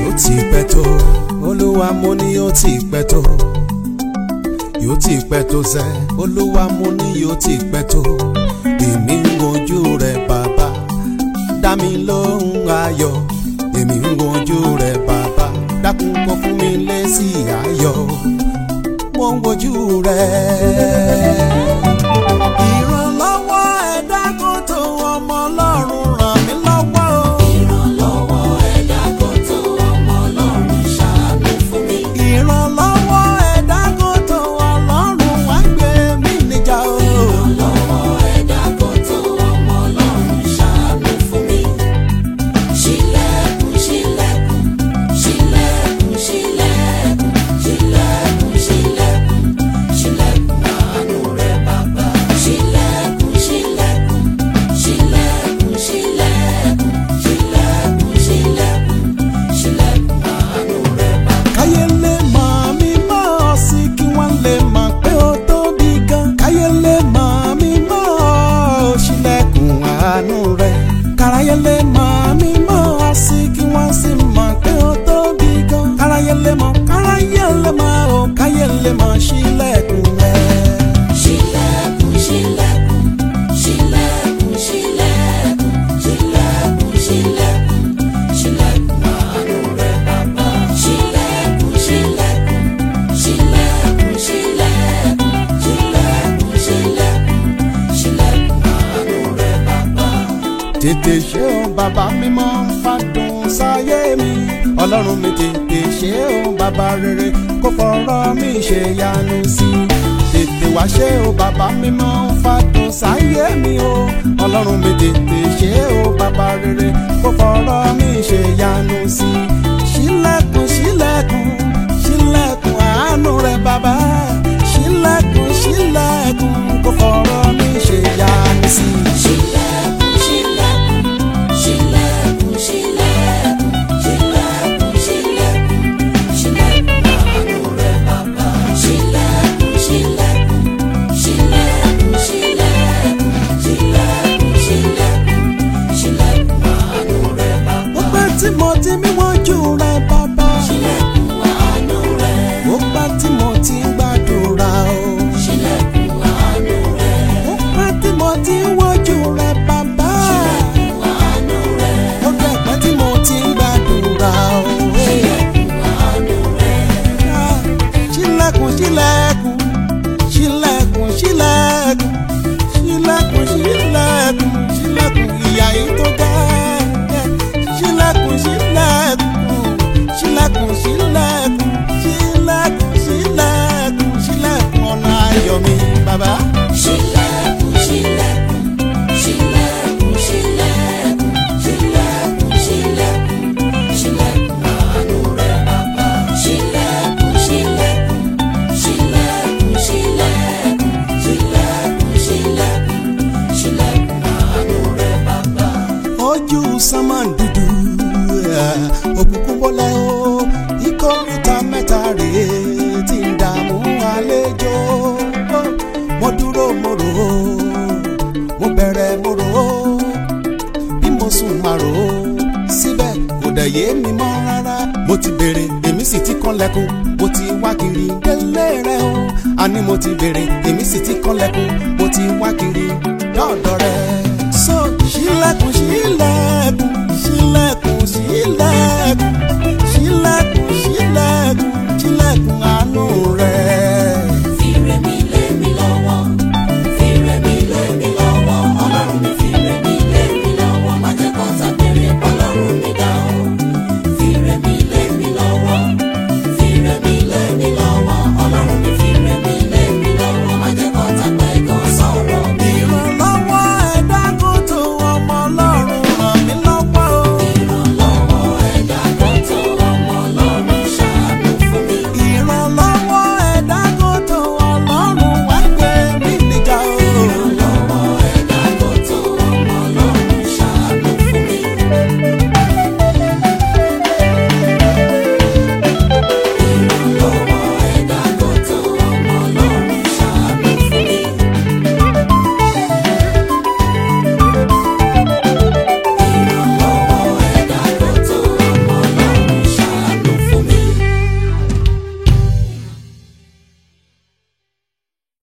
yóò ti pẹ́ tó olúwa mo ní yóò ti pẹ́ tó yóò ti pẹ́ tó sẹ́ olúwa mo ní yóò ti pẹ́ tó èmi ń wojú rẹ bàbá dá mi lóhùn ayọ̀ èmi ń wojú rẹ bàbá dákun kó fún mi lésì ayọ̀ mo ń wojú rẹ. ìrànlọ́wọ́ ẹ̀dá kò tó ọmọ ọlọ́run ràn mí lọ́wọ́ o. ìrànlọ́wọ́ ẹ̀dá kò tó ọmọ ọlọ́run ṣàánú fún mi. ìrànlọ́wọ́ ẹ̀dá kò tó ọlọ́run wá gbé mi níjà o. ìrànlọ́wọ́ ẹ̀dá kò tó ọmọ ọlọ́run ṣàánú fún mi. ṣílẹ̀kùn ṣílẹ̀kùn ṣílẹ̀kùn ṣílẹ̀kùn ṣílẹ̀kùn ṣílẹ̀kùn ṣílẹ̀kùn àánú rẹ bàbá. ṣílẹ̀kùn ṣílẹ̀kùn ṣílẹ̀kùn ṣílẹ̀kùn ṣílẹ̀kùn ṣílẹ̀kùn ṣílẹ̀kùn àánú rẹ bàbá. káyé lè mọ̀ mí mọ́ ọ sí kí wọ́n lè mọ̀ pé ó tóbi gan. káyé lè mọ̀ mí mọ́ ọ ṣílẹ̀kùn àánú rẹ̀. káráyé lè mọ̀ mí mọ́ ọ sí kí wọ́n sì mọ̀ pé ó tóbi gan. káráyé lè mọ̀ káráyé lè mọ̀ ó káyé lè mọ̀ ṣílẹ̀kùn rẹ̀. ṣílẹ̀kùn ṣílẹ̀kùn ṣílẹ̀kùn ṣílẹ̀kùn ṣílẹ̀kùn ṣílẹ̀kùn ṣílẹ̀kùn àánú rẹ bàbá. ṣílẹ̀kùn ṣílẹ̀kùn ṣílẹ̀kùn ṣílẹ̀kùn ṣílẹ̀kùn ṣílẹ̀kùn ṣílẹ̀kùn àánú rẹ bàbá. tètè ṣe o bàbá mímọ́ fàdùn sáyé mi ọlọ́run mi tètè ṣe o bàbá rere kó fọ̀rọ̀ mi ṣe yanu sí i tètè wá ṣe o bàbá mímọ́ fàdùn sáyé mi o ọlọ́run mi tètè ṣe o bàbá rere kó fọ̀rọ̀ mi ṣe yanu sí i ṣílẹ̀kùn ṣílẹ̀kùn ṣílẹ̀kùn àánú rẹ bàbá ṣílẹ̀kùn ṣílẹ̀kùn kó fọ̀rọ̀ mi ṣe yanu sí i. ṣílẹ̀kùn ṣílẹ̀kùn ṣílẹ̀kùn ṣílẹ̀kùn ṣílẹ̀kùn ṣílẹ̀kùn ṣílẹ̀kùn àánú rẹ bàbá. ṣílẹ̀kùn ṣílẹ̀kùn ṣílẹ̀kùn ṣílẹ̀kùn ṣílẹ̀kùn ṣílẹ̀kùn ṣílẹ̀kùn àánú rẹ bàbá. ó pẹ́ tí mo ti mí wọ́jú rẹ bàbá. ṣílẹ̀kùn àánú rẹ. ó pẹ́ tí mo ti ń gbàdúrà o. ṣílẹ̀kùn àánú rẹ. ó pẹ́ tí mo ti ń wọ́jú rẹ bàbá. ṣílẹ̀kùn àánú rẹ. ó dẹ̀ pẹ́ tí mo ti ń gbàdúrà o. ṣílẹ̀kùn àánú rẹ. Ah, ṣílẹ̀kùn ṣílẹ̀kùn ṣílẹ̀kùn ṣílẹ̀kùn ṣílẹ̀kùn ṣílẹ̀kùn ṣílẹ̀kùn ìyá yìí tó ga ṣílẹ̀kùn ṣílẹ̀kùn ṣílẹ̀kùn ṣílẹ̀kùn ṣílẹ̀kùn ṣílẹ̀kùn ṣílẹ̀kùn ọ̀nà ayọ̀ mi bàbá. ṣílẹ̀kùn ṣílẹ̀kùn ṣílẹ̀kùn ṣílẹ̀kùn ṣílẹ̀kùn ṣílẹ̀kùn ṣílẹ̀kùn àánú rẹ bàbá. ṣílẹ̀kùn ṣílẹ̀kùn ṣílẹ̀kùn ṣílẹ̀kùn ṣílẹ̀kùn ṣílẹ̀kùn ṣílẹ̀kùn àánú rẹ bàbá. ojú sánmà dúdú òkùnkùn bọ́lẹ̀ o ìkórìtà mẹ́ta rèé tí ń dààmú àlejò mo dúró mo rò ó mo bẹ̀rẹ̀ mo rò ó bí mo sùn máa rò ó síbẹ̀ kò dẹ̀ yé mi mọ́ rárá mo ti béèrè èmi sì ti kànlẹ̀kùn mo ti wá kiri délé rẹ o àní mo ti béèrè èmi sì ti kànlẹ̀kùn mo ti wá kiri dọ́ọ̀dọ̀ rẹ. so ṣílẹ̀kùn ṣílẹ̀kùn ṣílẹ̀kùn